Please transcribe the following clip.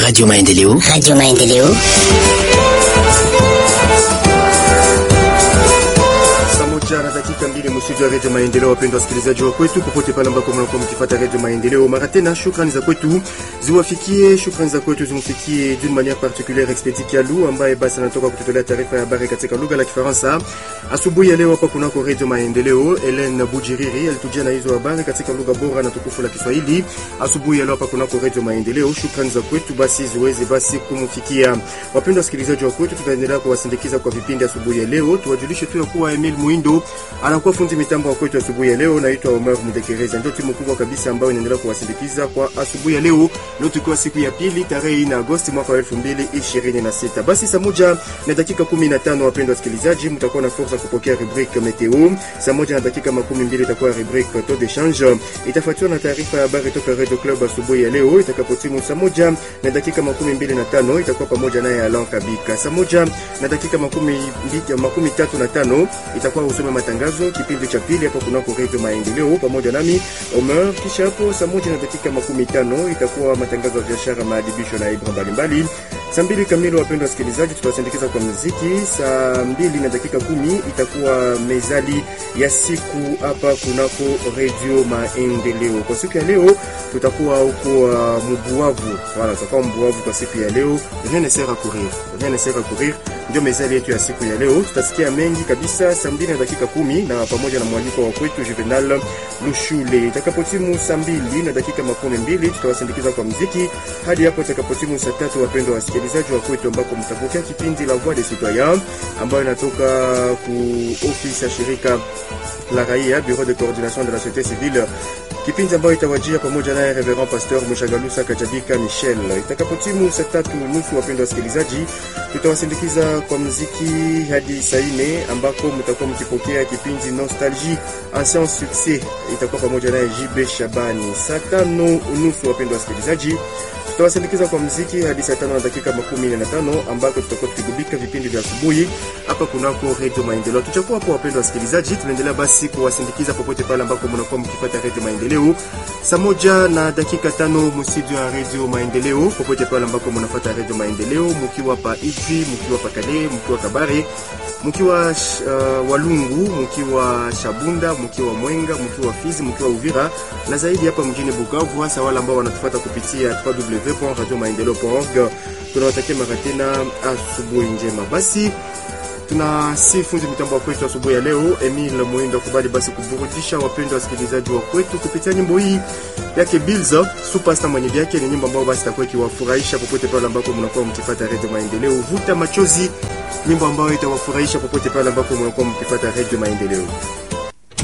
Radio Maendeleo. Radio Maendeleo. Saa na dakika mbili mstudio ya redio Maendeleo. Wapendwa wasikilizaji wa kwetu popote pale ambako mnakuwa mkifuata redio Maendeleo, mara tena shukrani za kwetu ziwafikie, shukrani za kwetu zimfikie d'une manière particulière Expedi Kialu ambaye basi anatoka kututolea taarifa ya habari katika lugha la Kifaransa asubuhi ya leo hapa kunako redio Maendeleo. Helen Bujiriri alitujia na hizo habari katika lugha bora na tukufu la Kiswahili asubuhi ya leo hapa kunako redio Maendeleo. Shukrani za kwetu basi ziweze basi kumfikia. Wapendwa wasikilizaji wa kwetu, tutaendelea kuwasindikiza kwa vipindi asubuhi ya leo. Tuwajulishe tu ya kuwa Emil Muindo anakuwa fundi mitambo wa kwetu asubuhi ya leo. Naitwa Omar Mudekereza, ndio timu kubwa kabisa ambayo inaendelea kuwasindikiza kwa asubuhi ya leo. Leo tukiwa siku ya pili tarehe 4 Agosti mwaka wa 2026. Basi saa moja na dakika 15, wapendwa wasikilizaji, mtakuwa na fursa kupokea rubrique meteo. Saa moja na dakika makumi mbili itakuwa rubrique taux de change, itafuatiwa na taarifa ya habari toka Radio Club asubuhi ya leo itakapotimu saa moja na dakika makumi mbili na tano itakuwa pamoja naye Alan Kabika. Saa moja na dakika makumi, mbili, makumi tatu na tano itakuwa usome matangazo kipindi cha pili hapo kunako Radio Maendeleo pamoja nami Omer. Kisha hapo saa moja na dakika makumi tano itakuwa matangazo ya biashara, maadibisho na ibra mbalimbali. Saa mbili kamili, wapendwa wasikilizaji, tutawasindikiza kwa muziki. Saa mbili na dakika kumi itakuwa mezali ya siku hapa kunako Radio Maendeleo. Kwa siku ya leo tutakuwa huko uh, Mbuavu, wala tutakuwa Mbuavu kwa siku ya leo. Rien ne sert à courir, rien ne sert à courir ndio mezali yetu ya siku ya leo. Tutasikia mengi kabisa saa mbili na dakika kumi na pamoja na mwaliko wa kwetu Juvenal Lushule. Itakapotimu saa mbili na dakika makumi mbili tutawasindikiza kwa mziki hadi hapo itakapotimu saa tatu, wapendwa wasikilizaji wa kwetu, ambako mtapokea kipindi la Voix des Citoyens ambayo inatoka ku ofisi ya shirika la raia Bureau de coordination de la société civile kipindi ambayo itawajia pamoja naye Reverend Pasteur Mshagalusa Kajabika Michel. Itakapotimu saa tatu nusu, wapendwa wasikilizaji, tutawasindikiza kwa mziki hadi saa nne ambako mtakuwa mkipokea kipindi Nostalgie ancien succès, itakuwa pamoja naye JB Shabani. Saa tano nusu, wapendwa wasikilizaji tutawasindikiza kwa mziki hadi saa tano na dakika makumi na tano ambako tutakuwa tukigubika vipindi vya asubuhi hapa kunako redio Maendeleo. Tuchakuwa hapo, wapendwa wasikilizaji, tunaendelea basi kuwasindikiza popote pale ambako mnakuwa mkifuata redio Maendeleo. Saa moja na dakika tano mstudio ya redio Maendeleo, popote pale ambako mnafuata redio Maendeleo, mkiwa pa Ijwi, mkiwa pa Kale, mkiwa Kabare, mkiwa uh, Walungu, mkiwa Shabunda, mkiwa Mwenga, mkiwa Fizi, mkiwa Uvira na zaidi hapa mjini Bukavu, hasa wale ambao wanatufuata kupitia www.radiomaendeleo.org. Tunawatakia mara tena asubuhi njema. Basi tuna si fundi mitambo wa kwetu asubuhi ya leo Emil Muindo kubali basi kuburudisha wapendwa wasikilizaji wa kwetu kupitia nyimbo hii yake Bills Superstar mwenye vyake. Ni nyimbo ambayo basi itakuwa ikiwafurahisha popote pale ambako mnakuwa mkifuata Radio Maendeleo. Vuta machozi, nyimbo ambayo itawafurahisha popote pale ambako mnakuwa mkifuata Radio Maendeleo.